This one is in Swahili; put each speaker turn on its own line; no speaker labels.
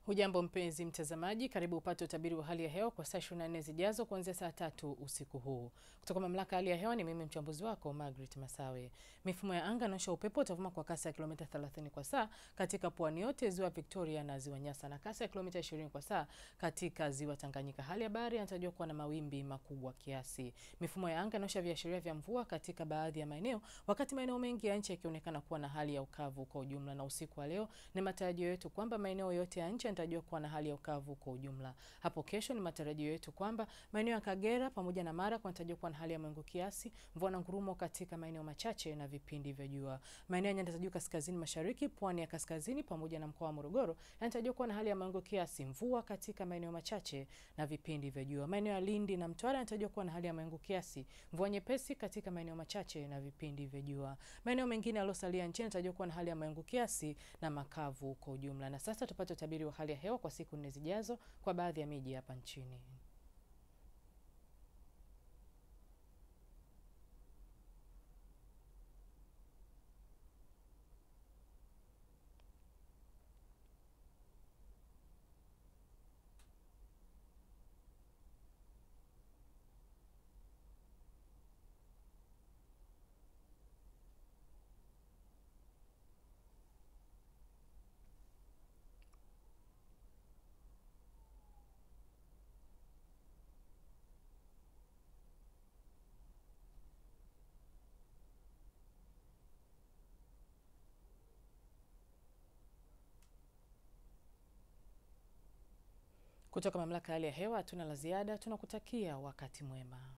Hujambo mpenzi mtazamaji, karibu upate utabiri wa hali ya hewa kwa saa 24 zijazo kuanzia saa tatu usiku huu kutoka mamlaka ya hali ya hewa. Ni mimi mchambuzi wako Margaret Masawe. Mifumo ya anga inaonyesha upepo utavuma kwa kasi ya kilomita 30 kwa saa katika pwani yote, ziwa Victoria na ziwa Nyasa, na kasi ya kilomita 20 kwa saa katika ziwa Tanganyika. Hali ya bahari inatarajiwa kuwa na mawimbi makubwa kiasi. Mifumo ya anga inaonyesha viashiria vya mvua katika baadhi ya maeneo, wakati maeneo mengi ya nchi yakionekana kuwa na hali ya ukavu kwa ujumla. Na usiku wa leo ni matarajio yetu kwamba maeneo yote ya nchi yanatarajiwa kuwa na hali ya ukavu kwa ujumla. Hapo kesho ni matarajio yetu kwamba maeneo ya Kagera pamoja na Mara kunatarajiwa kuwa na hali ya mawingu kiasi, mvua na ngurumo katika maeneo machache na vipindi vya jua. Maeneo ya nyanda za juu kaskazini mashariki, pwani ya kaskazini pamoja na mkoa wa Morogoro yanatarajiwa kuwa na hali ya mawingu kiasi, mvua katika maeneo machache na vipindi vya jua. Maeneo ya Lindi na Mtwara yanatarajiwa kuwa na hali ya mawingu kiasi, mvua nyepesi katika maeneo machache na vipindi vya jua. Maeneo mengine yaliyosalia nchini yanatarajiwa kuwa na hali ya mawingu kiasi na makavu kwa ujumla. Na sasa tupate utabiri wa hali ya hewa kwa siku nne zijazo kwa baadhi ya miji hapa nchini. Kutoka mamlaka ya hali ya hewa hatuna la ziada, tunakutakia wakati mwema.